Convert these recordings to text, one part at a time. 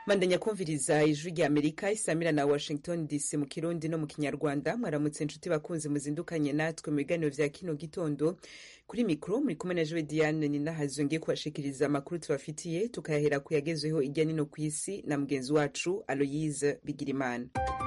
mandanya kumviriza ijwi rya amerika isamira na washington dc mu kirundi no mu kinyarwanda mwaramutse inshuti bakunzi muzindukanye natwe mu biganiro vya kino gitondo kuri mikro muri kumwe na jewe diane ninahazwe ngiye kubashikiriza amakuru tubafitiye tukayahera ku yagezweho irya nino ku isi na mugenzi wacu aloyise bigirimana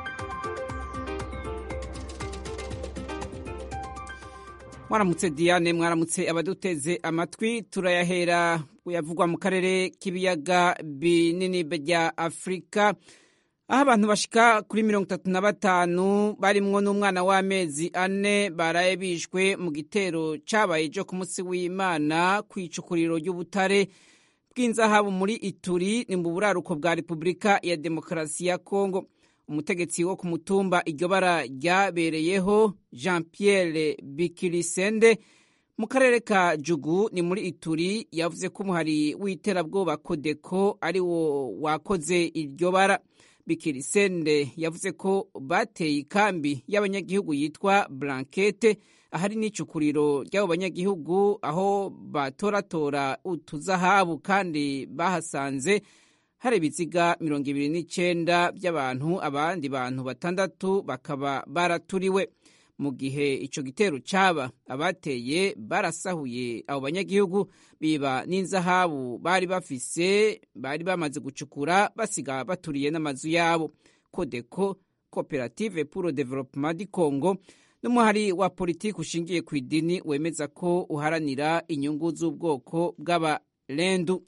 mwaramutse diane mwaramutse abaduteze amatwi turayahera yavugwa mu karere k'ibiyaga binini bya afurika aho abantu bashika kuri mirongo itatu na batanu barimwo n'umwana w'amezi ane baraye bishwe mu gitero cabaye ejo ku munsi w'imana ku icukuriro ry'ubutare bw'inzahabu muri ituri ni mu buraruko bwa repubulika ya demokarasi ya kongo umutegetsi wo ku mutumba iryo bara ryabereyeho jean pierre bikirisende mu karere ka jugu ni muri ituri yavuze ko umuhari w'iterabwoba kodeko ari wo wakoze iryo bara bikirisende yavuze ko bateye ikambi y'abanyagihugu yitwa blankete ahari n'icukuriro ry'abo banyagihugu aho batoratora utuzahabu kandi bahasanze hari ibiziga mirongo ibiri n'icenda by'abantu abandi bantu batandatu bakaba baraturiwe mu gihe ico gitero caba abateye barasahuye abo banyagihugu biba n'inzahabu bari bafise bari bamaze gucukura basiga baturiye n'amazu yabo kodeko koperative pour le développement du congo n'umuhari wa politiki ushingiye ku idini wemeza ko uharanira inyungu z'ubwoko bw'abarendu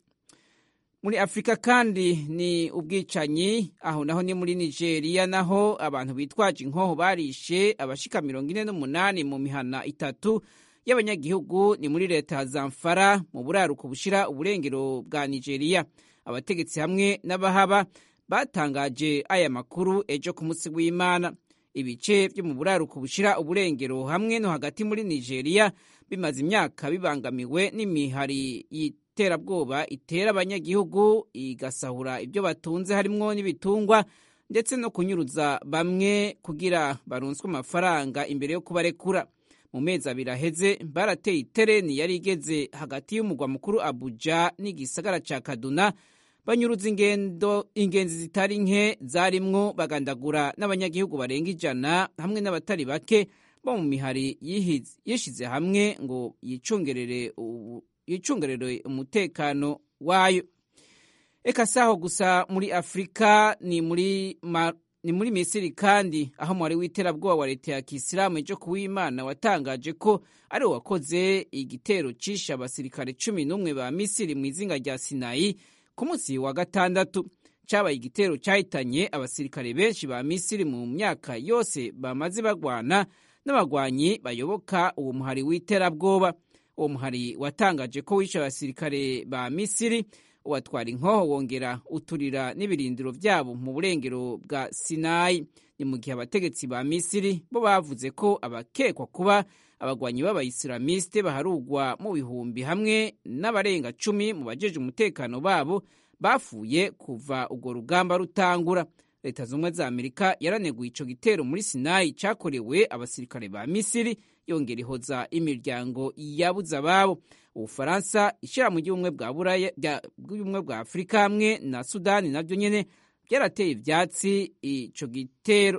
muri afurika kandi ni ubwicanyi aho naho ni muri nigeria naho abantu bitwaje inkoho barishe abashika mirongo ine n'umunani mu mihana itatu y'abanyagihugu ni muri leta ya zamfara mu buraruko bushira uburengero bwa nigeria abategetsi hamwe n'abahaba batangaje aya makuru ejo ku munsi w'imana ibice byo mu buraruko bushira uburengero hamwe no hagati muri nigeria bimaze imyaka bibangamiwe n'imihari iterabwoba itera abanyagihugu igasahura ibyo batunze harimwo n'ibitungwa ndetse no kunyuruza bamwe kugira baronswe amafaranga imbere yo kubarekura mu mezi abiri aheze barateye itereni yari igeze hagati y'umugwa mukuru abuja n'igisagara ca kaduna banyuruza ingendo ingenzi zitari nke zarimwo bagandagura n'abanyagihugu barenga ijana hamwe n'abatari bake bo mu mihari yishize hamwe ngo yicungerere yicungerere umutekano wayo eka saho gusa muri afurika ni muri ma, ni muri misiri kandi aho mwari w'iterabwoba wa leta ya kisilamu ejo kuw'imana watangaje ko ari wakoze igitero cishe abasirikare cumi n'umwe ba misiri mu izinga rya sinayi ku munsi wa gatandatu cabaye igitero cahitanye abasirikare benshi ba misiri mu myaka yose bamaze bagwana n'abagwanyi bayoboka uwo muhari w'iterabwoba uwo muhari watangaje ko wishe abasirikare ba misiri uwatwara inkoho wongera uturira n'ibirindiro vyabo mu burengero bwa sinayi ni mu gihe abategetsi ba misiri bo bavuze ko abakekwa kuba abagwanyi b'abayisilamiste baharugwa mu bihumbi hamwe n'abarenga cumi mu bajeje umutekano babo bapfuye kuva urwo rugamba rutangura leta zumwe za amerika yaraneguye ico gitero muri sinayi cakorewe abasirikare ba misiri yongera ihoza imiryango yabuze ababo ubufaransa ishirahamwe ry'ubumwe bwa buraya bw'ubumwe bwa afurika hamwe na sudani navyo nyene vyarateye ivyatsi ico gitero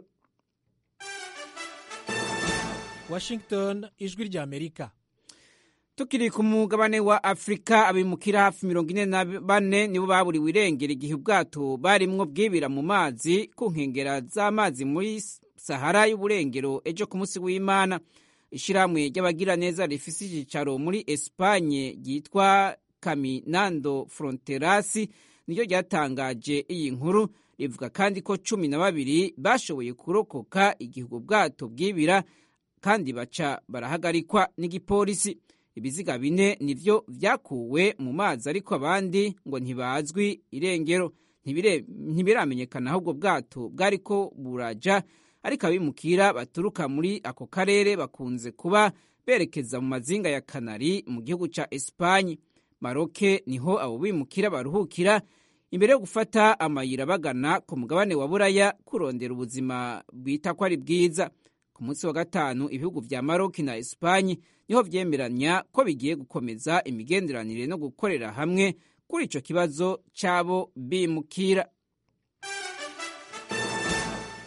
washington ijwi rya amerika tukiri ku mugabane wa afurika abimukira hafi mirongo ine na bane nibo baburiwe irengero igihe ubwato barimwo bwibira mu mazi ku nkengera z'amazi muri sahara y'uburengero ejo ku munsi w'imana ishirahamwe ry'abagiraneza rifise icicaro muri espanye ryitwa caminando fronterasi niryo ryatangaje iyi nkuru rivuga kandi ko cumi na babiri bashoboye kurokoka igihe ubwo bwato bwibira kandi baca barahagarikwa n'igipolisi ibiziga bine nivyo vyakuwe mu mazi ariko abandi ngo ntibazwi irengero ntibiramenyekana ahubwo bwato bwariko buraja ariko abimukira baturuka muri ako karere bakunze kuba berekeza mu mazinga ya kanari mu gihugu ca esipanye maroke niho abo bimukira baruhukira imbere yo gufata amayira bagana ku mugabane wa buraya kurondera ubuzima bita ko ari bwiza ku munsi wa gatanu ibihugu vya maroki na esipanye niho vyemeranya ko bigiye gukomeza imigenderanire no gukorera hamwe kuri ico kibazo c'abo bimukira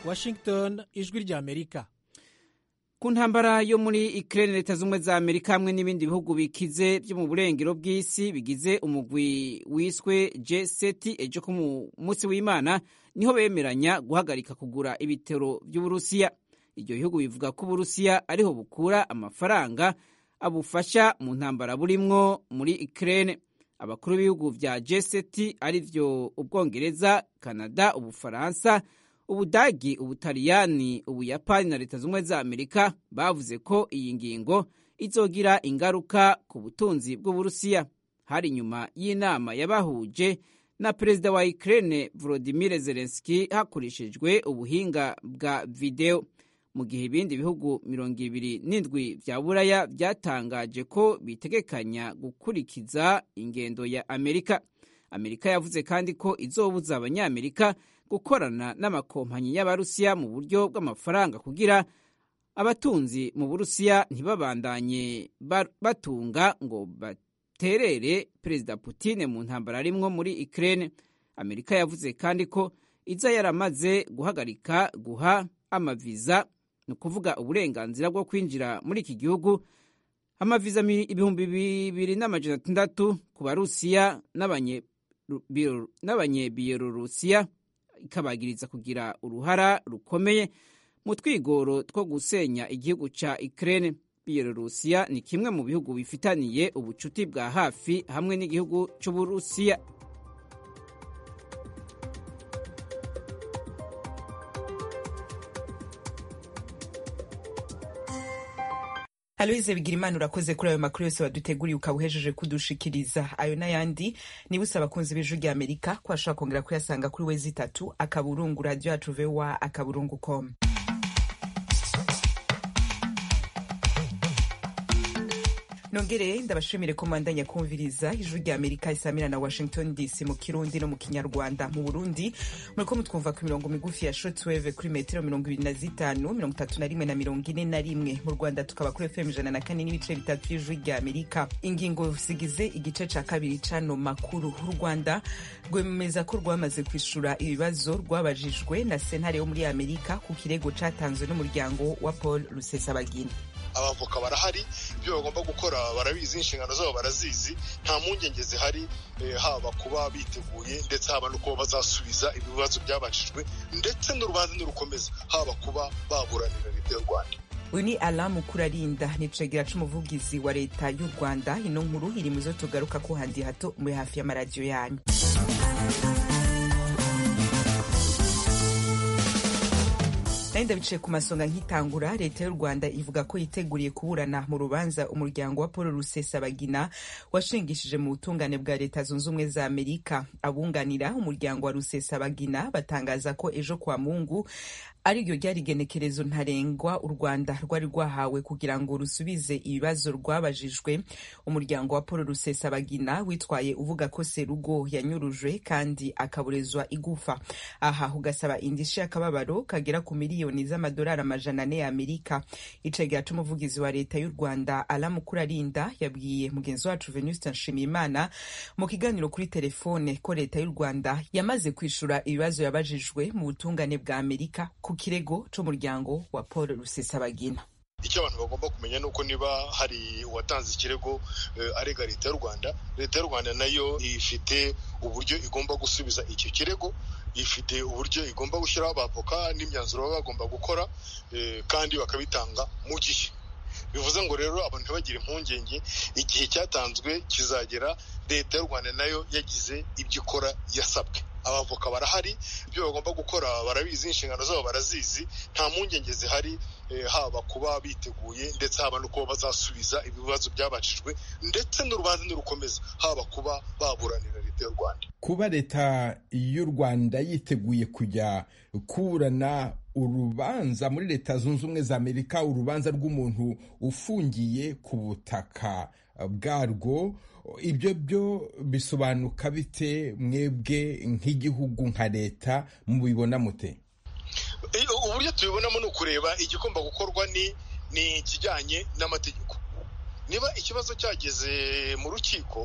washington ijwi ry'amerika ku ntambara yo muri Ukraine leta z'ubumwe za Amerika hamwe n'ibindi bihugu bikize byo mu burengero bw'isi bigize umugwi wiswe G7 ejo ku munsi w'Imana niho bemeranya guhagarika kugura ibitero by'Uburusiya ibyo bihugu bivuga ko Uburusiya ariho bukura amafaranga abufasha mu ntambara burimwo muri Ukraine abakuru b'ibihugu vya G7 arivyo Ubwongereza Canada Ubufaransa ubudagi ubutaliyani ubuyapani na leta z'ubumwe za amerika bavuze ko iyi ngingo izogira ingaruka ku butunzi bw'uburusiya hari nyuma y'inama yabahuje na perezida wa ukraine volodimir zelenski hakoreshejwe ubuhinga bwa videwo mu gihe ibindi bihugu mirongo ibiri n'indwi vya buraya byatangaje ko bitegekanya gukurikiza ingendo ya amerika amerika yavuze kandi ko izobuza abanyamerika gukorana n'amakompanyi y'abarusiya mu buryo bw'amafaranga kugira abatunzi mu burusiya ntibabandanye batunga ngo baterere perezida Putin mu ntambara arimwo muri Ukraine amerika yavuze kandi ko iza yaramaze guhagarika guha amaviza ni ukuvuga uburenganzira bwo kwinjira muri iki gihugu amaviza ibihumbi bibiri n'amajana atandatu ku barusiya n'abanyebiyelorusiya ikabagiriza kugira uruhara rukomeye mu twigoro two gusenya igihugu ca Ukraine. Bielorusiya ni kimwe mu bihugu bifitaniye ubucuti bwa hafi hamwe n'igihugu c'Uburusiya. Aloise Bigirimana urakoze kuri ayo makuru yose waduteguriye ukaba uhejeje kudushikiriza ayo n'ayandi niba usaba abakunzi b'ijwi rya Amerika ko ashobora kongera kuyasanga kuri wezi itatu akaburungu radio yacu voa akaburungu com nongere ndabashimire ko mwandanya kumviriza ijwi rya amerika isamira na washington dc mu kirundi no mu kinyarwanda mu burundi muriko mutwumva ku mirongo migufi ya shortwave kuri metero mirongo ibiri na zitanu mirongo itatu na rimwe na mirongo ine na rimwe mu rwanda tukaba kuri fm ijana na kane n'ibice bitatu y'ijwi rya amerika ingingo zigize igice ca kabiri cano makuru u rwanda rwemeza ko rwamaze kwishura ibibazo rwabajijwe na sentare yo muri amerika ku kirego catanzwe n'umuryango wa paul rusesabagina abavoka barahari ibyo bagomba gukora barabizi inshingano zabo barazizi nta mpungenge zihari haba kuba biteguye ndetse haba no kuba bazasubiza ibibazo byabajijwe ndetse n'urubanza nirukomeza haba kuba baburanira leta y'u rwanda uyu ni alamu kurarinda ni cegera c'umuvugizi wa leta y'u rwanda ino nkuru iri mu zo tugaruka ko handi hato muri hafi y'amaradiyo yanyu nari ndabiciye ku masonga nkitangura leta y'u rwanda ivuga ko yiteguriye kuburana mu rubanza umuryango wa paul rusesabagina washingishije mu butungane bwa leta zunze ubumwe za amerika abunganira umuryango wa rusesabagina batangaza ko ejo kwa mungu ariryo ryari igenekerezo ntarengwa u rwanda rwari rwahawe kugira ngo rusubize ibibazo rwabajijwe umuryango wa paul rusesabagina witwaye uvuga ko serugo yanyurujwe kandi akaburezwa igufa aha ugasaba indishyi y'akababaro kagera ku miliyoni z'amadolari amajana ane ya amerika icegera c'umuvugizi wa leta y'u rwanda aramukurarinda yabwiye mugenzi wacu venuste nshimiyimana mu kiganiro kuri telefone ko leta y'u rwanda yamaze kwishura ibibazo yabajijwe mu butungane bwa amerika ku kirego c'umuryango wa paul rusesabagina icyo abantu bagomba kumenya ni uko niba hari uwatanze ikirego arega leta y'u rwanda leta y'u rwanda nayo ifite uburyo igomba gusubiza icyo kirego ifite uburyo igomba gushyiraho abavoka n'imyanzuro baba bagomba gukora kandi bakabitanga mu gihe bivuze ngo rero abantu ntibagire impungenge igihe cyatanzwe kizagera leta y'u rwanda nayo yagize ibyo ikora yasabwe abavoka barahari ibyo bagomba gukora barabizi inshingano zabo barazizi nta mpungenge zihari haba kuba biteguye ndetse haba no kuba bazasubiza ibibazo byabajijwe ndetse n'urubanza nirukomeza haba kuba baburanira leta y'u rwanda kuba leta y'u rwanda yiteguye kujya kuburana urubanza muri leta zunze ubumwe za amerika urubanza rw'umuntu ufungiye ku butaka bwarwo ibyo byo bisobanuka bite mwebwe nk'igihugu nka leta mubibona mute uburyo tubibonamo ni ukureba igomba gukorwa ni ni ikijyanye n'amategeko niba ikibazo cyageze mu rukiko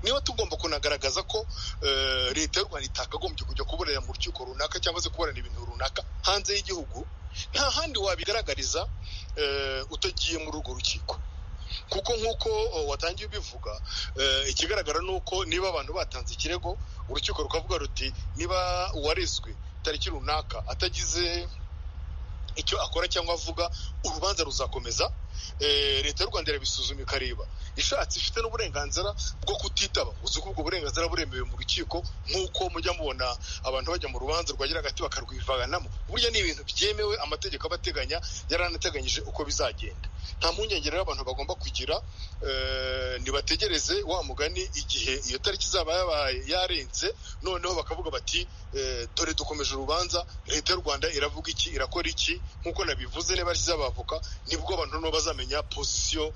niba tugomba kunagaragaza ko leta y'u rwanda itakagombye kujya kuburana mu rukiko runaka cyangwa se kuburana ibintu runaka hanze y'igihugu nta handi wabigaragariza utagiye muri urwo rukiko kuko nk'uko watangiye ubivuga ikigaragara ni uko niba abantu batanze ikirego urukiko rukavuga ruti niba uwarezwe tariki runaka atagize icyo akora cyangwa avuga urubanza ruzakomeza leta y'u rwanda irabisuzuma ikareba ishatse ifite n'uburenganzira bwo kutitaba uzi ko ubwo burenganzira buremewe mu rukiko nk'uko mujya mubona abantu bajya mu rubanza rwagira hagati bakarwivanamo burya ni ibintu byemewe amategeko aba ateganya yaranateganyije uko bizagenda nta mpungenge rero abantu bagomba kugira ntibategereze wa mugani igihe iyo tariki izaba yabaye yarenze noneho bakavuga bati dore dukomeje urubanza leta y'u rwanda iravuga iki irakora iki nk'uko nabivuze niba ashyize abavoka nibwo abantu noneho bazamenya pozisiyo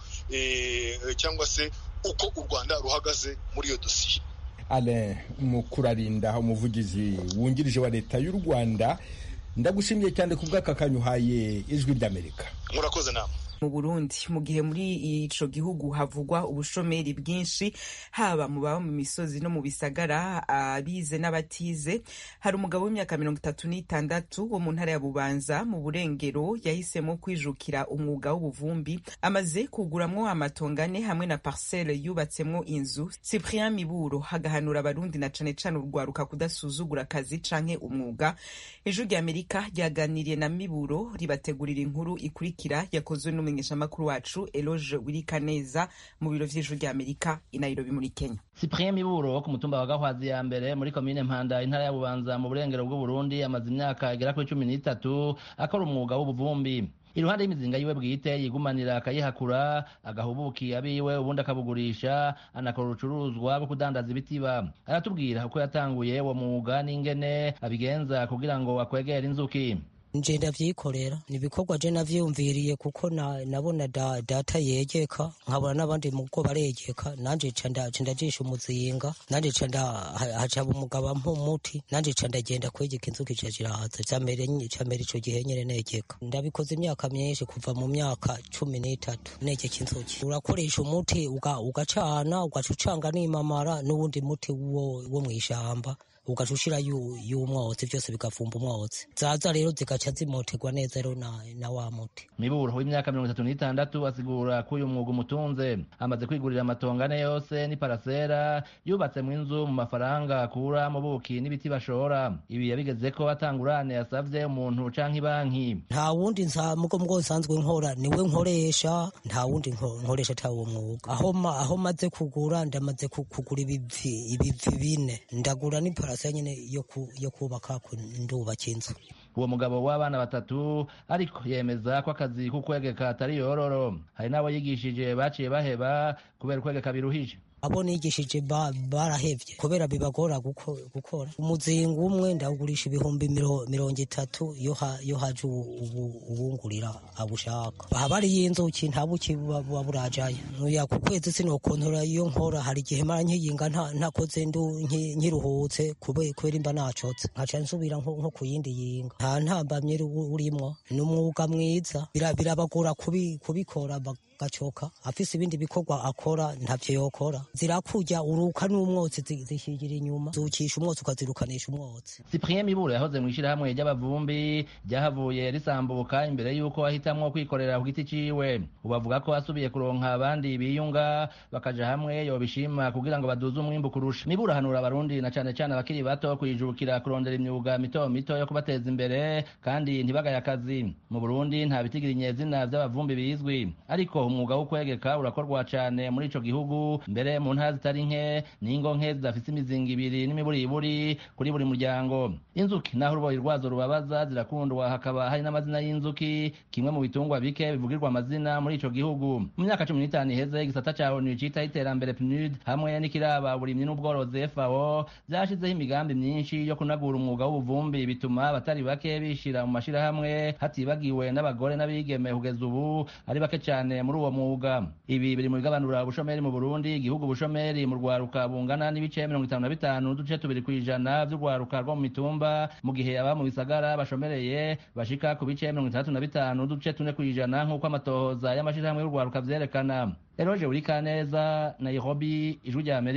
cyangwa se uko u rwanda ruhagaze muri iyo dosiye ale mukurarinda umuvugizi wungirije wa leta y'u rwanda ndagushimiye cyane ku bw'aka kanyuhaye ijwi ry'amerika murakoze nama mu Burundi mu gihe muri ico gihugu havugwa ubushomeri bwinshi haba mu baba mu misozi no mu bisagara abize n'abatize hari umugabo w'imyaka mirongo itatu n'itandatu wo mu ntara ya Bubanza mu Burengero yahisemo kwijukira umwuga w'ubuvumbi amaze kuguramwo amatongane hamwe na parcelle yubatsemwo inzu Cyprien Miburo hagahanura abarundi na cane cane urwaruka kudasuzugura akazi canke umwuga ejo rya Amerika ryaganiriye na Miburo ribategurira inkuru ikurikira yakozwe n'umu umumenyeshamakuru wacu Eloge Wirikaneza mu biro vy'ijuru rya Amerika i Nairobi muri Kenya. Cyprien Miburo wo ku mutumba wa Gahwazi ya mbere muri komine Mpanda intara ya Bubanza mu burengero bw'u Burundi amaze imyaka igera kuri cumi n'itatu akora umwuga w'ubuvumbi iruhande y'imizinga yiwe bwite yigumanira akayihakura agahubuki abiwe ubundi akabugurisha anakora urucuruzwa rwo kudandaza ibitiba aratubwira uko yatanguye uwo mwuga n'ingene abigenza kugira ngo akwegere inzuki nje ndavyikorera ni ibikorwa je navyiyumviriye kuko na, nabona da, data yegeka nkabona n'abandi mugo baregeka nanje ca ndajisha umuzinga nanje ca hacaba umugabo ampa umuti nanje ca ndagenda kwegeka inzuki ca zirahaza camere ico gihe nyene negeka ndabikoze imyaka myinshi kuva mu myaka cumi n'itatu negeka inzuki urakoresha umuti ugacana ugaca ucanga n'imamara n'uwundi muti wo, wo mw'ishamba ugaca ushira y'umwotsi byose bigavumba umwotsi zaza rero zigaca zimoterwa neza rero na, na wa muti miburo w'imyaka mirongo itatu n'itandatu asigura ko uyu mwuga umutunze amaze kwigurira amatongane yose n'iparasera yubatse mu inzu mu mafaranga akura mu buki n'ibiti bashora ibi yabigeze ko atangurane yasavye umuntu canke ibanki nta wundi mugo mugo nsanzwe nkora niwe nkoresha nta wundi nkoresha ata uwo mwuga aho aho maze kugura ndamaze kugura ibivi ibivi bine ndagura n'iparasera parase nyine yo kubaka ndubaka inzu uwo mugabo w'abana batatu ariko yemeza ko akazi k'ukwegeka atari yororo hari n'abo yigishije baciye baheba kubera ukwegeka biruhije abo nigishije barahevye kubera bibagora gukora umuzinga umwe ndawugurisha ibihumbi mirongo itatu iyo haje uwungurira abushaka aha bariyo inzuki nta buki buba burajayo nuya ku kwezi sinokontora iyo nkora hari igihe mara nkiyinga ntakoze ndu nkiruhutse kubera imba nacotse nkaca nsubira nko ku yindi yinga nta ntambamye urimwo ni umwuga mwiza birabagora kubikora gacoka afise ibindi bikorwa akora ntavyo yokora zirakurya uruka n'umwotsi zishigira inyuma zukisha umwotsi ukazirukanisha umwotsi Cyprien Miburo yahoze mu ishirahamwe ry'abavumbi ryahavuye risambuka imbere y'uko ahitamwo kwikorera ku giti ciwe ubu avuga ko asubiye kuronka abandi biyunga bakaja hamwe yobishima kugira ngo baduze umwimbu kurusha Miburo ahanura abarundi na cane cane abakiri bato kwijukira kurondera imyuga mito mito yo kubateza imbere kandi ntibagaye akazi mu Burundi nta bitigira inyezina vy'abavumbi bizwi ariko umwuga wo kwegeka urakorwa cyane muri ico gihugu mbere mu ntara zitari nke n'ingo nke zidafise imizinga ibiri n'imiburiburi kuri buri muryango inzuki naho uruboyi rwazo rubabaza zirakundwa hakaba hari n'amazina y'inzuki kimwe mu bitungwa bike bivugirwa amazina muri ico gihugu mu myaka cumi n'itanu iheze igisata ca onu citaho iterambere pnud hamwe n'ikiraba burimyi n'ubworozi fao vyashizeho imigambi myinshi yo kunagura umwuga w'ubuvumbi bituma abatari bake bishira mu mashirahamwe hatibagiwe n'abagore n'abigeme kugeza ubu ari bake cyane muri uwo mwuga ibi biri mu bigabanura ubushomeri mu Burundi igihugu ubushomeri mu rwaruka bungana n'ibice mirongo itanu na bitanu n'uduce tubiri ku ijana vy'urwaruka rwo mu mitumba mu gihe aba mu bisagara bashomereye bashika ku bice mirongo itandatu na bitanu n'uduce tune ku ijana nk'uko amatohoza y'amashirahamwe y'urwaruka vyerekana Eroje Urikaneza Nairobi ijwi rya Amerika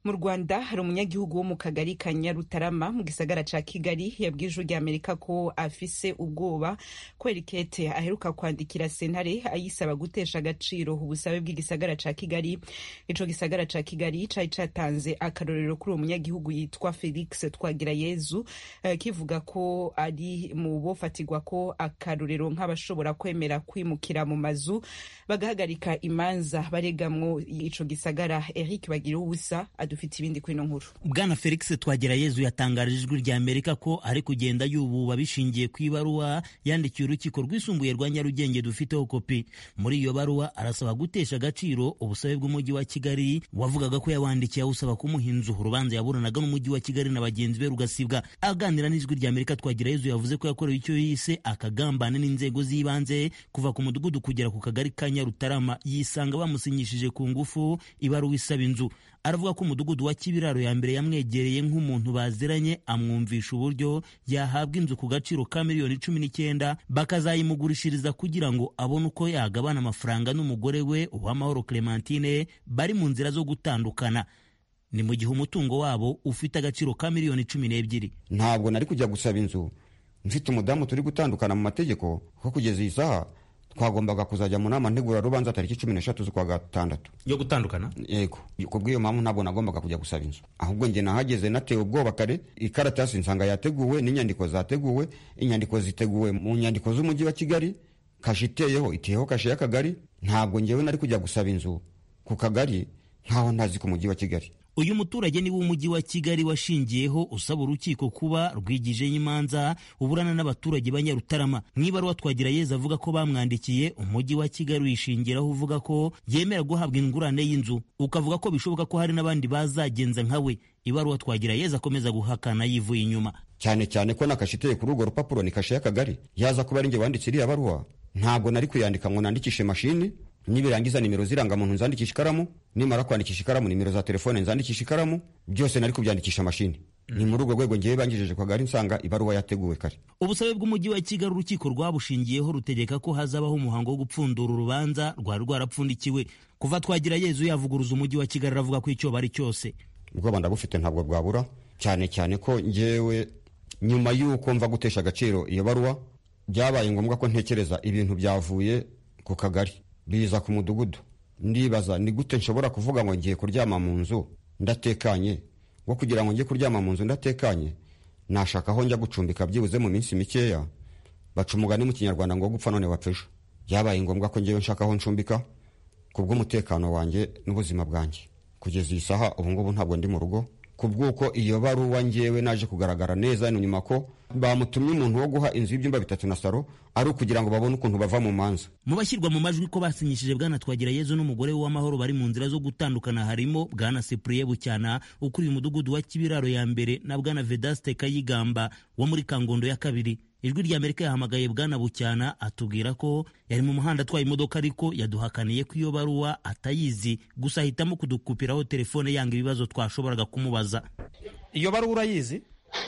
mu rwanda hari umunyagihugu wo mu kagari ka nyarutarama mu gisagara ca kigali yabwiye ijwi rya amerika ko afise ubwoba kubera ikete aheruka kwandikira sentare ayisaba gutesha agaciro ubusabe bw'igisagara ca kigali ico gisagara ca kigali cari catanze akarorero kuri uwo munyagihugu yitwa felix twagirayezu eh, kivuga ko ari mu bofatirwa ko akarorero nk'abashobora kwemera kwimukira mu mazu bagahagarika imanza baregamwo ico gisagara eric bagira ubusa adufite ibindi kuri ino nkuru bwana felix twagirayezu yatangarije ijwi rya amerika ko ari kugenda yububa bishingiye ku ibaruwa yandikiye urukiko rwisumbuye rwa nyarugenge dufiteho kopi muri iyo baruwa arasaba gutesha agaciro ubusabe bw'umujyi wa kigali wavugaga ko yawandikiye awusaba kumuha inzu urubanza yaburanaga n'umujyi wa kigali na bagenzi be rugasibwa aganira n'ijwi rya amerika twagirayezu yavuze ko yakorewe icyo yise akagambane n'inzego z'ibanze kuva ku mudugudu kugera ku kagari ka nyarutarama yisanga bamusinyishije ku ngufu ibaruwa isaba inzu aravuga ko umudugudu wa kibiraro ya mbere yamwegereye nk'umuntu baziranye amwumvisha uburyo yahabwa inzu ku gaciro ka miliyoni cumi n'icyenda bakazayimugurishiriza kugira ngo abone uko yagabana amafaranga n'umugore we uwamahoro clementine bari mu nzira zo gutandukana ni mu gihe umutungo wabo ufite agaciro ka miliyoni cumi n'ebyiri ntabwo nari kujya gusaba inzu mfite umudamu turi gutandukana mu mategeko ko kugeza iyi saha twagombaga kuzajya mu nama ntegurarubanza tariki cumi n'eshatu z'ukwa gatandatu yo gutandukana yego ku bw'iyo mpamvu ntabwo nagombaga kujya gusaba inzu ahubwo njye nahageze natewe ubwoba kare ikaratasi nsanga yateguwe n'inyandiko zateguwe inyandiko ziteguwe mu nyandiko z'umujyi wa kigali kashe iteyeho iteyeho kashe y'akagari ntabwo njyewe nari kujya gusaba inzu ku kagari nkaho ntazi ku mujyi wa kigali uyu muturage ni w'umujyi wa kigali washingiyeho usaba urukiko kuba rwigijeho imanza uburana n'abaturage ba nyarutarama mu ibaruwa twagira yeza avuga ko bamwandikiye umujyi wa kigali wishingiraho uvuga ko yemera guhabwa ingurane y'inzu ukavuga ko bishoboka ko hari n'abandi bazagenza nka we ibaruwa twagira yeza akomeza guhakana yivuye inyuma cyane cyane ko nakashe iteye kuri urwo rupapuro ni kashe y'akagari yaza kuba ari njye wanditse iriya baruwa ntabwo nari kuyandika ngo nandikishe mashini nibirangiza nimero z'irangamuntu nzandikisha ikaramu nimara kwandikisha ikaramu nimero za telefone nzandikisha ikaramu byose nari kubyandikisha mashini ni muri urwo rwego ngewe bangejeje kwa gari nsanga ibaruwa yateguwe kare ubusabe bw'umujyi wa kigali urukiko rwabushingiyeho rutegeka ko hazabaho umuhango wo gupfundura urubanza rwari rwarapfundikiwe kuva twagira yezu yavuguruza umujyi wa kigali aravuga ko icyo bari cyose ubwoba ndabufite ntabwo bwabura cyane cyane ko ngewe nyuma y'uko mva gutesha agaciro iyo baruwa byabaye ngombwa ko ntekereza ibintu byavuye ku kagari biza ku mudugudu ndibaza ni gute nshobora kuvuga ngo ngiye kuryama mu nzu ndatekanye ngo kugira ngo njye kuryama mu nzu ndatekanye nashaka aho njya gucumbika byibuze mu minsi mikeya baca umugani mu kinyarwanda ngo gupfa none wapfa ejo byabaye ngombwa ko ngewe nshaka aho ncumbika ku bw'umutekano wanjye n'ubuzima bwanjye kugeza iyi saha ubu ngubu ntabwo ndi mu rugo ku bw'uko iyo baruwa ngewe naje kugaragara neza ni nyuma ko bamutumye umuntu wo guha inzu y'ibyumba bitatu na saro ari ukugira ngo babone ukuntu bava mu manza mu bashyirwa mu majwi ko basinyishije bwana twagira yezu n'umugore we w'amahoro bari mu nzira zo gutandukana harimo bwana sepuriye bucyana ukuriye umudugudu wa kibiraro ya mbere na bwana vedaste kayigamba wo muri kangondo ya kabiri ijwi rya amerika yahamagaye bwana bucyana atubwira ko yari mu muhanda atwaye imodoka ariko yaduhakaniye ko iyo baruwa atayizi gusa ahitamo kudukupiraho telefone yanga ibibazo twashoboraga kumubaza iyo baruwa urayizi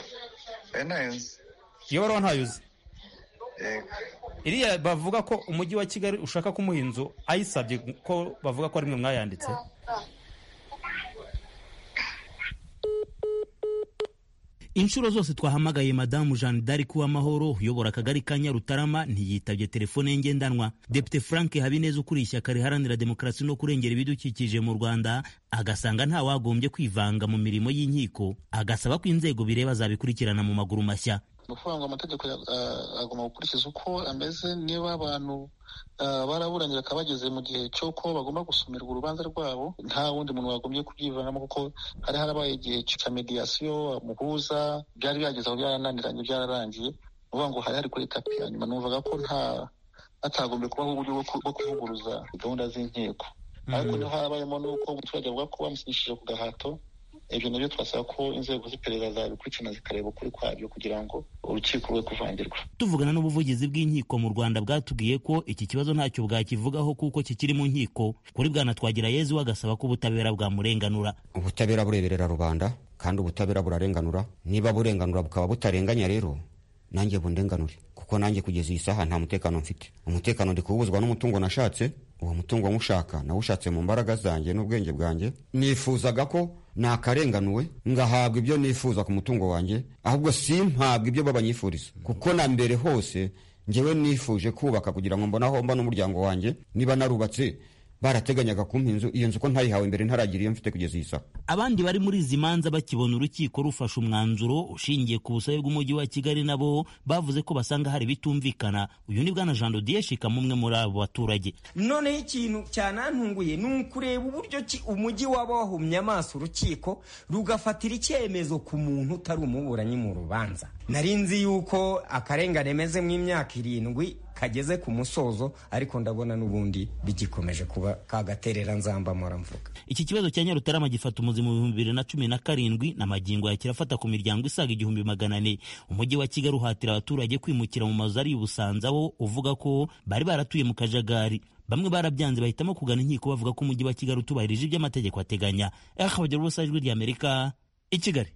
iyo baruwa ntayuzi iriya bavuga ko umujyi wa kigali ushaka kumuha inzu ayisabye ko bavuga ko ari mwe mwayanditse inshuro zose twahamagaye madamu jeanne d'arc uwamahoro uyobora akagari ka nyarutarama ntiyitabye telefone ye ngendanwa depite frank habineza ukuriye ishyaka riharanira demokarasi no kurengera ibidukikije mu rwanda agasanga nta wagombye kwivanga mu mirimo y'inkiko agasaba ko inzego bireba zabikurikirana mu maguru mashya ni ukuvuga ngo amategeko agomba gukurikiza uko ameze niba abantu baraburanye bakaba bageze mu gihe cy'uko bagomba gusomerwa urubanza rwabo nta wundi muntu wagombye kubyivanamo kuko hari harabaye igihe cya mediyasiyo muhuza byari byageze aho byarananiranye byararangiye ni ukuvuga ngo hari hari kuri tapi hanyuma numvaga ko nta hatagombye kubaho uburyo bwo kuvuguruza gahunda z'inkiko ariko niho harabayemo n'uko umuturage avuga ko bamusinyishije ku gahato ibyo nabyo twasaba ko inzego z'iperereza zabikurikirana zikareba ukuri kwabyo kugira ngo urukiko rwe kuvangirwa tuvugana n'ubuvugizi bw'inkiko mu rwanda bwatubwiye ko iki kibazo ntacyo bwakivugaho kuko kikiri mu nkiko kuri bwana twagira yezu agasaba ko ubutabera bwamurenganura ubutabera bureberera rubanda kandi ubutabera burarenganura niba burenganura bukaba butarenganya rero nanjye bundenganure kuko nanjye kugeza iyi saha nta mutekano mfite umutekano ndi kuwubuzwa n'umutungo nashatse uwo mutungo nywushaka nawushatse mu mbaraga zanjye n'ubwenge bwanjye nifuzaga ko nakarenganuwe ngahabwa ibyo nifuza ku mutungo wanjye ahubwo simpabwa ibyo babanyifuriza kuko na mbere hose ngewe nifuje kubaka kugira ngo mbone aho mba n'umuryango wanjye niba narubatse barateganyaga kumpa inzu iyo nzu ko ntayihawe mbere ntaragira iyo mfite kugeza iyi saha abandi bari muri izi manza bakibona urukiko rufashe umwanzuro ushingiye ku busabe bw'umujyi wa kigali nabo bavuze ko basanga hari bitumvikana uyu ni bwana jean dodier shikama umwe muri abo baturage noneho ikintu cyanantunguye ni ukureba uburyo ki umujyi waba wahumye amaso urukiko rugafatira icyemezo ku muntu utari umuburanyi mu rubanza nari nzi yuko akarengane mezemo imyaka irindwi kageze ku musozo ariko ndabona n'ubundi bigikomeje kuba kagaterera nzamba mvuga iki kibazo cya nyarutarama gifata umuzi mu bihumbi bibiri na cumi na karindwi na magingo ya kirafata ku miryango isaga igihumbi magana ane umujyi wa kigali uhatira abaturage kwimukira mu mazu ari ibusanza wo uvuga ko bari baratuye mu kajagari bamwe barabyanze bahitamo kugana inkiko bavuga ko umujyi wa kigali utubahirije ibyo amategeko ateganya akabagira ubusa ijwi ry'amerika i kigali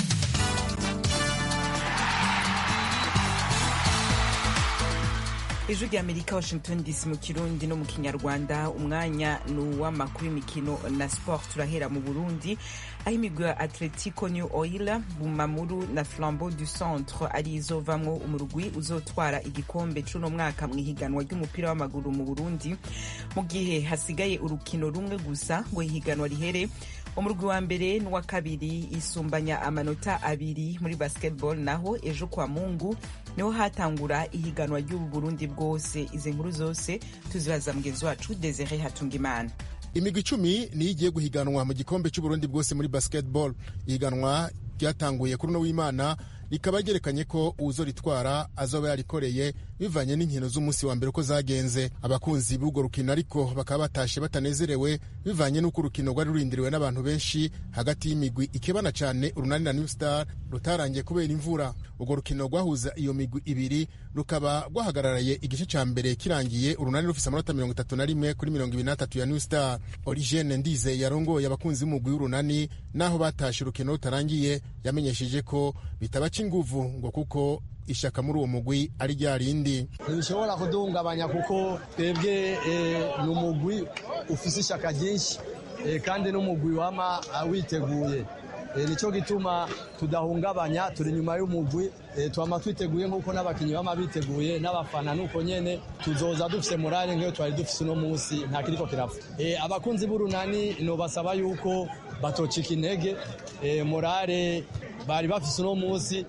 ijwi rya amerika washington dc mu kirundi no mu kinyarwanda umwanya ni uw'amakuru y'imikino na sport turahera mu burundi aho imigwi ya atletico new oil bumamuru na flambeau du centre ari izovamwo umurwi uzotwara igikombe c'uno mwaka mu ihiganwa ry'umupira w'amaguru mu burundi mu gihe hasigaye urukino rumwe gusa ngo ihiganwa rihere umurwi wa mbere n'uwa kabiri isumbanya amanota abiri muri basketball naho ejo kwa mungu niho hatangura ihiganwa ry'ubu burundi bwose izi nkuru zose tuzibaza mugenzi wacu desire hatungimana imigwi icumi niyo igiye guhiganwa mu gikombe cy'uburundi bwose muri basketball ihiganwa ryatanguye kuri uno w'imana rikaba ryerekanye ko uwuzoritwara azoba yarikoreye bivanye n'inkino z'umunsi wa mbere uko zagenze abakunzi b'urwo rukino ariko bakaba batashe batanezerewe bivanye n'uko urukino rwari rurindiriwe n'abantu benshi hagati y'imigwi ikebana cyane urunani na new star rutarangiye kubera imvura urwo rukino rwahuza iyo migwi ibiri rukaba rwahagararaye igice cya mbere kirangiye urunani rufise amanota mirongo itatu na rimwe kuri mirongo ibiri n'atatu ya new star origene ndize yarongoye abakunzi b'umugwi w'urunani n'aho batashe urukino rutarangiye yamenyesheje ko bitabaca inguvu ngo kuko ishyaka muri uwo mugwi ari rya rindi ntibishobora kuduhungabanya kuko twebwe ni umugwi ufise ishyaka ryinshi kandi n'umugwi wama witeguye nicyo gituma tudahungabanya turi inyuma y'umugwi twama twiteguye nk'uko n'abakinnyi bama biteguye n'abafana nuko nyene tuzoza dufise morale nk'iyo twari dufise uno munsi nta kiriko kirapfa abakunzi b'urunani nobasaba yuko batocika intege morale bari bafise uno munsi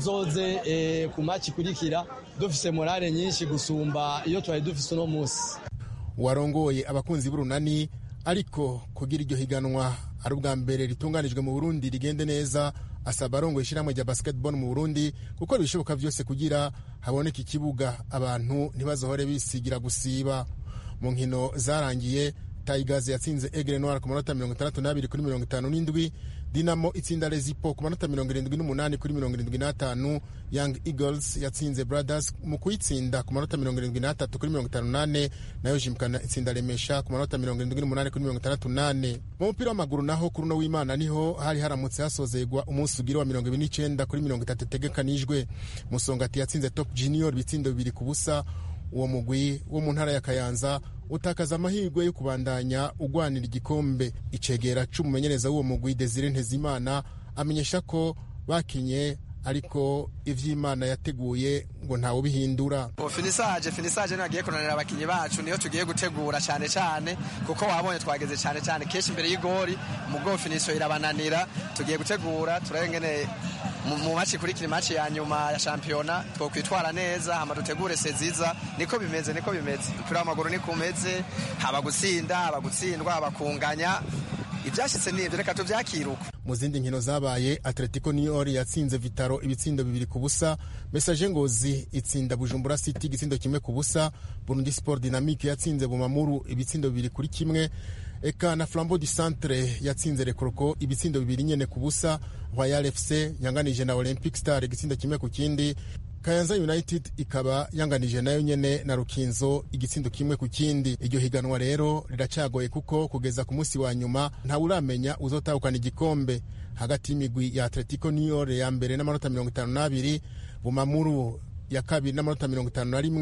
tuzoze ku maci ikurikira dufise morale nyinshi gusumba iyo twari dufise uno munsi warongoye abakunzi b'urunani ariko kugira iryo higanwa ari ubwa mbere ritunganijwe mu burundi rigende neza asaba arongoye ishyirahamwe rya basketball mu burundi gukora ibishoboka byose kugira haboneke ikibuga abantu ntibazohore bisigira gusiba mu nkino zarangiye tayigazi yatsinze egre noir ku manota mirongo itandatu n'abiri kuri mirongo itanu n'indwi dinamo itsinda rezipo ku manota mirongo irindwi n'umunani kuri mirongo irindwi n'atanu young eagles yatsinze brothers mu kuyitsinda ku manota mirongo irindwi n'atatu kuri mirongo itanu n'ane nayo jimkana itsinda remesha ku manota mirongo irindwi n'umunani kuri mirongo itandatu n'ane mu mupira w'amaguru naho kuri uno w'imana niho hari haramutse hasozegwa umunsi ugira wa mirongo ibiri n'icenda kuri mirongo itatu itegekanijwe musongati yatsinze top junior ibitsindo bibiri ku busa uwo mugwi wo mu ntara ya kayanza utakaza amahirwe yo kubandanya ugwanira igikombe icegera c'umumenyereza w'uwo mugwi desire ntezimana amenyesha ko bakinye ariko ivy'imana yateguye ngo ntawe bihindura finisaje finisaje nagiye kunanira abakinyi bacu niyo tugiye gutegura cyane cyane kuko wabonye twageze cyane cyane kenshi imbere y'igori mugo finisho irabananira tugiye gutegura turengene mu maci ikurikira imaci ya nyuma ya shampiyona twokwitwara neza hama dutegure seziza niko bimeze niko bimeze umupira w'amaguru niko umeze haba gutsinda haba gutsindwa haba kunganya ibyashyitse ni ibyo reka tubyakiruka mu zindi nkino zabaye atletico new york yatsinze vitaro ibitsindo bibiri ku busa mesaje ngozi itsinda bujumbura city igitsindo kimwe ku busa burundi sport dynamique yatsinze bumamuru ibitsindo bibiri kuri kimwe eka na flambo du centre yatsinze rekoroko ibitsindo bibiri nyene ku busa royal fc yanganije na olympic star igitsindo kimwe ku kindi kayanza united ikaba yanganije nayo nyene na rukinzo igitsindo kimwe ku kindi iryo higanwa rero riracagoye kuko kugeza ku munsi wa nyuma ntawe uramenya uzotahukana igikombe hagati y'imigwi ya atletico new york ya mbere n'amanota mirongo itanu n'abiri bumamuru ya kabiri n'amanota mirongo itanu na rimwe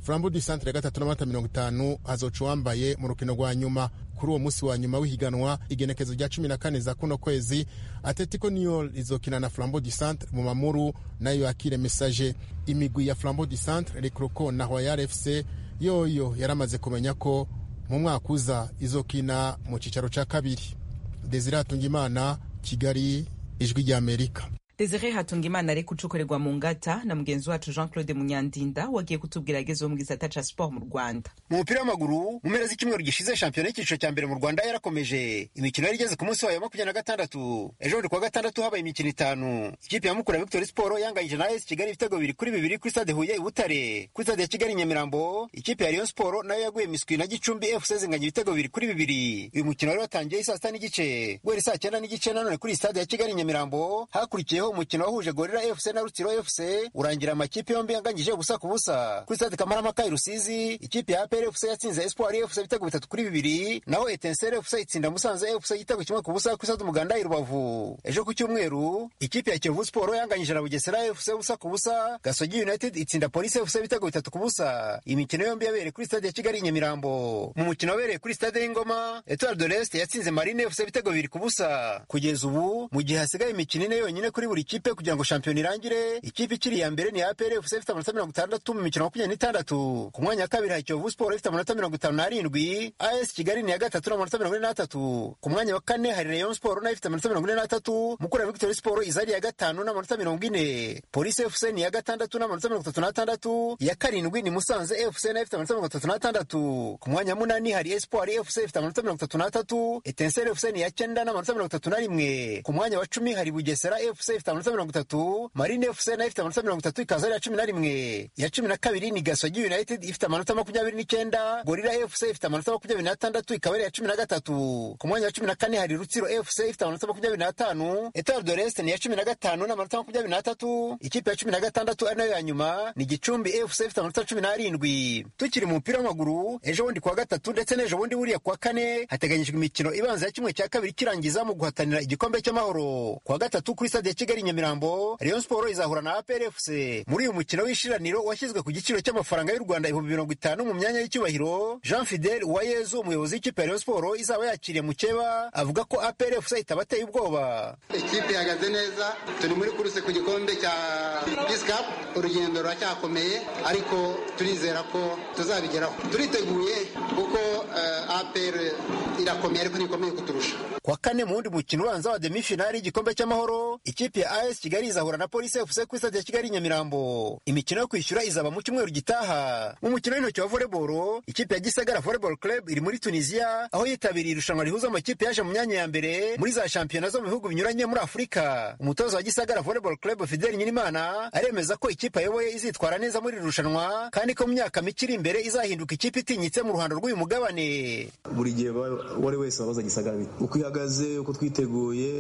flambo du centre ya gatatu n'amata mirongo itanu hazoca uwambaye mu rukino rwa nyuma kuri uwo munsi wa nyuma w'ihiganwa igenekezo rya cumi na kane za kuno kwezi atletico niol izokina na flambo du centre mu mamuru nayo yakire message imigwi ya flambo du centre recroco na royal fc yoyo yaramaze kumenya ko mu mwaka uza izokina mu cyicaro cya kabiri desire hatungimana kigali ijwi ry'amerika desire hatungimana ari gucukurirwa mu ngata na mugenzi wacu jean claude munyandinda wagiye kutubwira agezeho mu gisata ca siporo mu rwanda mu mupira w'amaguru mu mpera z'icyumweru gishize shampiyona y'icyiciro cya mbere mu rwanda yarakomeje imikino yari igeze ku munsi wayo wa makumyabiri na gatandatu ejo bundi kuwa gatandatu habaye imikino itanu ikipe ya mukura victory sport yanganyije na as kigali ibitego bibiri kuri bibiri kuri stade huye i butare kuri stade ya kigali nyamirambo ikipe ya rayon sport nayo yaguye miswi na gicumbi fc zinganya ibitego bibiri kuri bibiri uyu mukino wari watangiye saa sita n'igice guhera saa cyenda n'igice nanone kuri stade ya kigali nyamirambo hakurikiyeho umukino wahuje gorira fc na rutsiro fc urangira amakipe yombi yanganyije ubusa ku busa kuri stade kamarampaka i rusizi ikipe ya apr fc yatsinze espoir fc ibitego bitatu kuri bibiri naho etensere fc itsinda musanze fc igitego kimwe ku busa kuri stade umuganda i rubavu ejo ku cyumweru ikipe ya kiyovu sport yanganyije na bugesera fc ubusa ku busa gasogi united itsinda polisi fc ibitego bitatu ku busa imikino yombi yabereye kuri stade ya kigali i nyamirambo mu mukino wabereye kuri stade y'ingoma etoile de l'est yatsinze marine fc ibitego bibiri ku busa kugeza ubu mu gihe hasigaye imikino ine yonyine kuri buri kipe kugira ngo shampiyona irangire ikipe ikiri iya mbere ni apr fc ifite amanota mirongo itandatu mu mikino makumyabiri n'itandatu ku mwanya wa kabiri hari kiyovu sport ifite amanota mirongo itanu n'arindwi as kigali ni iya gatatu n'amanota mirongo ine n'atatu ku mwanya wa kane hari rayon sport nayo ifite amanota mirongo ine n'atatu mukura victory sport iza ari iya gatanu n'amanota mirongo ine polisi fc ni iya gatandatu n'amanota mirongo itatu n'atandatu iya karindwi ni musanze fc nayo ifite amanota mirongo itatu n'atandatu ku mwanya wa munani hari espoir fc ifite amanota mirongo itatu n'atatu etensere fc ni iya cyenda n'amanota mirongo itatu na rimwe ku mwanya wa cumi hari bugesera fc ifite amanota mirongo itatu marine fc nayo ifite amanota mirongo itatu ikaza ari iya cumi na rimwe iya cumi na kabiri ni gasogi united ifite amanota makumyabiri n'icyenda gorira fc ifite amanota makumyabiri n'atandatu ikaba ari iya cumi na gatatu ku mwanya wa cumi na kane hari rutsiro fc ifite amanota makumyabiri n'atanu etoile de l'est ni iya cumi na gatanu n'amanota makumyabiri n'atatu ikipe ya cumi na gatandatu ari nayo ya nyuma ni gicumbi fc ifite amanota cumi n'arindwi tukiri mu mupira w'amaguru ejo bundi kuwa gatatu ndetse n'ejo bundi buriya kuwa kane hateganyijwe imikino ibanza ya kimwe cya kabiri kirangiza mu guhatanira igikombe cy'amahoro kuwa gatatu kuri stade ya kigali nyamirambo rayon sport izahura na apr fc muri uyu mukino w'ishiraniro washyizwe ku giciro cy'amafaranga y'u rwanda ibihumbi mirongo itanu mu myanya y'icyubahiro jean fidel uwayezu umuyobozi w'ikipe ya rayon sport izaba yakiriye mukeba avuga ko apr fc itabateye ubwoba ikipe ihagaze neza turi muri kuruse ku gikombe cya peace cup urugendo ruracyakomeye ariko turizera ko tuzabigeraho turiteguye kuko uh, apr irakomeye ariko ntikomeye kuturusha kuwa kane mu wundi mukino ubanza wa demifinali y'igikombe cy'amahoro ikipe ya as kigali izahura na polisi fc kuri stade ya kigali nyamirambo imikino yo kwishyura izaba mu cyumweru gitaha mu mukino w'intoki wa volleyball ikipe ya gisagara volleyball club iri muri tunisia aho yitabiriye irushanwa rihuza amakipe yaje mu myanya ya mbere muri za shampiyona zo mu bihugu binyuranye muri afurika umutoza wa gisagara volleyball club fidel nyirimana aremeza ko ikipe ayoboye izitwara neza muri iri rushanwa kandi ko mu myaka mike iri imbere izahinduka ikipe itinyitse mu ruhando rw'uyu mugabane buri gihe uwo ari wese wabaza gisagara uko ihagaze uko twiteguye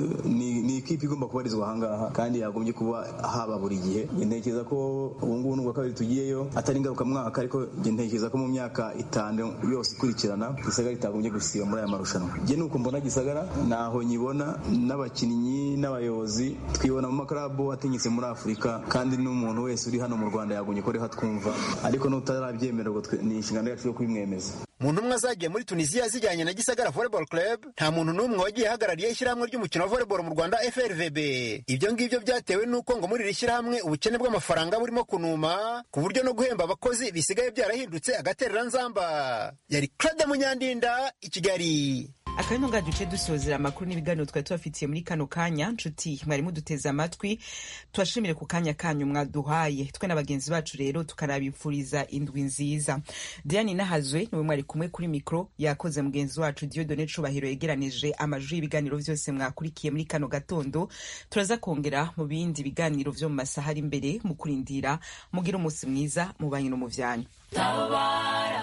ni ikipe igomba kubarizwa ahangaha kandi yagombye kuba haba buri gihe ntekereza ko ubu ngubu n'ubwa kabiri tugiyeyo atari ngarukamwaka ariko ntekereza ko mu myaka itanu yose ikurikirana gisagara itagombye gusiba muri aya marushanwa njye nuko mbona gisagara ntaho nyibona n'abakinnyi n'abayobozi twibona mu makarabu atinyitse muri afurika kandi n'umuntu wese uri hano mu rwanda yagombye ko ariho twumva ariko n'utarabyemererwa ni inshingano yacu yo kubimwemeza mu ntumwa zagiye muri tunisiya zijyanye na gisagara volleyball club nta muntu n'umwe wagiye ahagarariye ishyirahamwe ry'umukino wa volleyball mu rwanda frvb ibyo ngibyo byatewe n'uko ngo muri iri shyirahamwe ubukene bw'amafaranga burimo kunuma ku buryo no guhemba abakozi bisigaye byarahindutse agatereranzamba yari claude munyandinda i kigali akabino nga duce dusozera amakuru n'ibiganiro twari tubafitiye muri kano kanya nshuti mwari muduteze amatwi tubashimire ku kanya kanyu mwaduhaye twe na bagenzi bacu rero tukanabifuriza indwi nziza diane nahazwe niwe mwari kumwe kuri mikoro yakoze mugenzi wacu diodone cubahiro yegeranije amajwi y'ibiganiro byose mwakurikiye muri kano gatondo turaza kongera mu bindi biganiro vyo mu masaha ari imbere mu kurindira mugire umunsi mwiza mu banyu no mu vyanyu tabara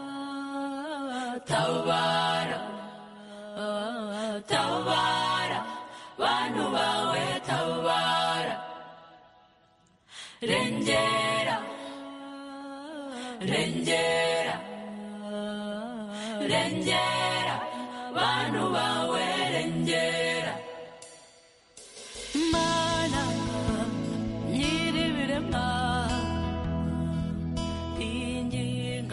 tabara tabara bantu bawe tabara rengera rengera rengera bantu bawe rengera